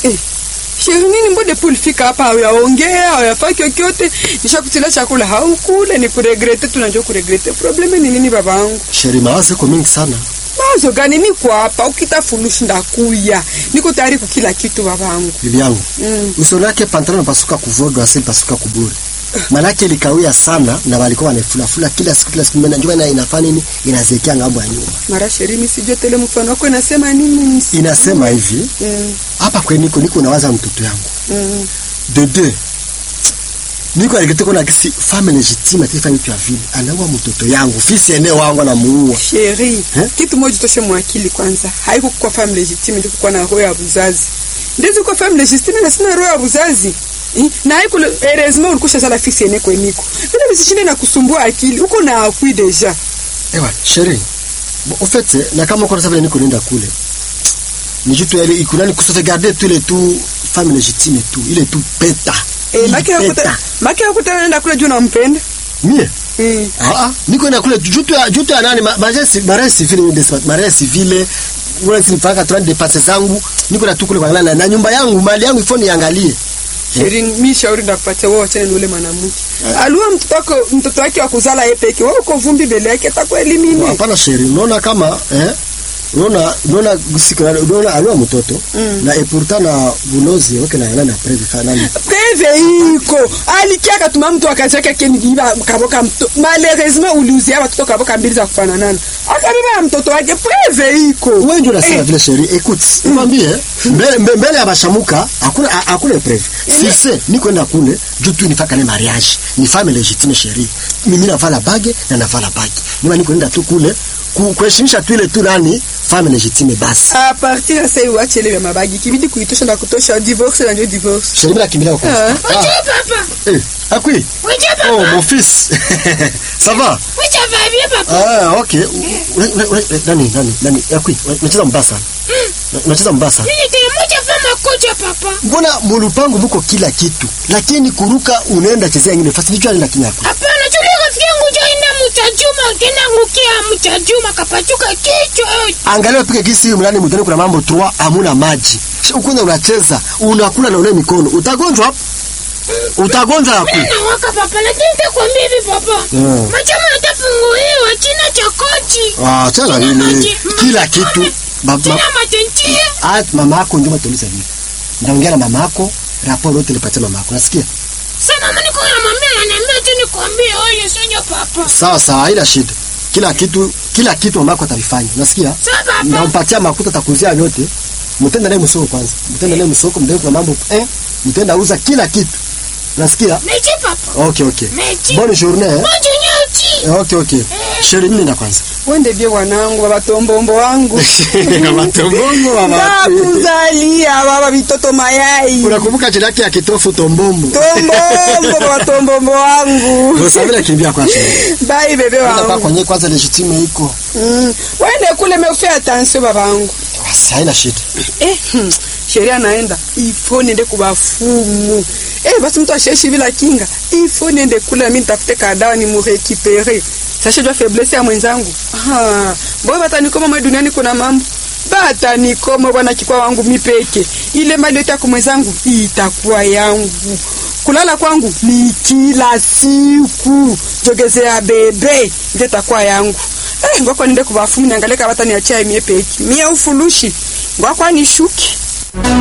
Eh, sheri nini mbode pulifika hapa hauyaongea hauyafaa kyokyote nishakutila chakula haukule ni kuregrete tunajua kuregrete probleme ni nini babangu Sheri, mawazo iko mingi sana. mawazo gani niko hapa ukita fulushi ndakuya niko tayari kukila kitu babangu Bibi yangu. Mm. Uso lake pantalon pasuka kuvodo asili pasuka kuburi. Manake ilikawia sana na walikuwa wanafulafula kila siku kila siku mbona njoo na inafanya nini? Inazekea ngambo ya nyuma. mara sheri misijue tele mfano wako inasema nini Inasema hivi, mm, hapa kwe niko niko nawaza mtoto yangu. mm. De deux. Niko alikete kuna kisi femme légitime atifa vitu ya vile. Anaua mtoto yangu, fisi ene wangu anamuua. sheri Eh? kitu moja toshe mwakili kwanza haiko kwa femme legitime ndio kuwa na roho ya buzazi ndizo kwa femme legitime na sina roho ya buzazi Eh, na haiko heureusement ulikusha sala fisi ene kweniko vile visishinde na kusumbua akili uko na akui deja Ewa, chérie. Bon, au fait, eh, na kama uko sababu niko nenda kule. Ni jitu ile ikunani kusotegarder tous les tout femme légitime et tout. Il est tout peta. eh Il maki peta. hakuta maki hakuta nenda kule juu nampenda Mie? mm. Ah ah, niko nenda kule jutu ya jutu ya nani mariage mariage civile ni despat mariage civile wala sinipaka 30 de passe zangu niko na tukule kwa na, na nyumba yangu mali yangu ifoni niangalie. Sheri, mi shauri ndakupatia wewe wachane na ule mwanamke. Alua mtoto wako mtoto wake wa kuzala yeye peke. Wewe uko vumbi mbele yake atakuelimini. Hapana chérie, unaona kama eh unaona unaona siku unaona alua mtoto Mm. na et pourtant na bulozi wake na nani après nani Preve iko. Alikia katuma mtu akacheka kenigiba kaboka mto. Malheureusement uliuzia watoto kaboka mbili za kufanana. Akabeba ya mtoto wake preve iko. wewe ndio unasema Eh. vile chérie écoute nikwambie mbele mbe- mbele ya bashamuka hakuna ha- hakuna preuve si c'est ni kwenda kule juu tu nifaka ni mariage ni femme légitime chérie mimi navala bage na navala bage nima niko nenda tu kule ku- kuheshimisha tu ile tu nani femme légitime basi A partir ya sasa uache ile ya mabagi. Kibidi kuitosha na kutosha divorce na ndio divorce. chérie mimi nakimbilia huko Ah. Wewe papa. eh akui Wewe papa. oh mon fils ça va Wewe va bien papa. ah okay Ule- ule- ule- nani nani nani akui unacheza mbaya sana unacheza mbaya sana Mimi tena moja vama koja papa. mbona mulupango muko kila kitu lakini kuruka unaenda chezea ingine fasi nicho anaenda kinyaku Hapana, tuli rafiki yangu jaenda mchajuma, kenda ngukia mchajuma kapachuka kichwa. angalia pika kisi huyu mlani mtani kuna mambo trois hamuna maji Shi ukunda unacheza unakula na ule mikono utagonjwa hapo utagonjwa hapo Mimi nawaka papa, lakini nitakwambia hivi papa. Mm. Machama yatafunguliwa china cha kochi. ah tena China nini maji. kila kitu ba, ma, China matentia. ah, mama yako ndio matuliza hivi ndaongea na mama yako raporo yote nipatie mama yako nasikia Sasa mama niko namwambia ananiambia tu nikwambie oye sonyo papa. sawa sawa haina shida kila kitu kila kitu mama yako atavifanya nasikia Sawa papa. ndampatia makuta takuzia yote mtenda naye msoko kwanza mtenda naye msoko mdai kwa mambo eh mtenda uza kila kitu nasikia Mechi papa. okay okay Mechi. bonne journée eh? Moja nyoti. Eh, okay okay sheri mimi na kwanza Wende bie wanangu baba tombombo wangu. matombombo mama Ndakuzalia baba vitoto mayai. unakumbuka jina yake ya kitofu tombombo Tombombo baba tombombo wangu. usabila kimbia kwa sheri Bye bebe Nenda kwa wangu. kwenye kwanza legitime iko Mm. Wende kule mefia attention baba wangu. basi haina shida Eh, hmm. sheria naenda ifo niende kubafumu eh, basi mtu ashaishi bila kinga ifo niende kule nami nitafute kadawa ni murekipere sashajua faiblesse ya mwenzangu Ah, mboyo batanikoma mwe duniani kuna mambo batanikoma bwana kikwa wangu mipeke ile mali yote yako mwenzangu itakuwa yangu kulala kwangu ni kila siku jogezea bebe ndio itakuwa yangu eh, ngwakwa niende kubafumu niangalie kama bataniachia mie peki mie ufulushi ngwakwa nishuki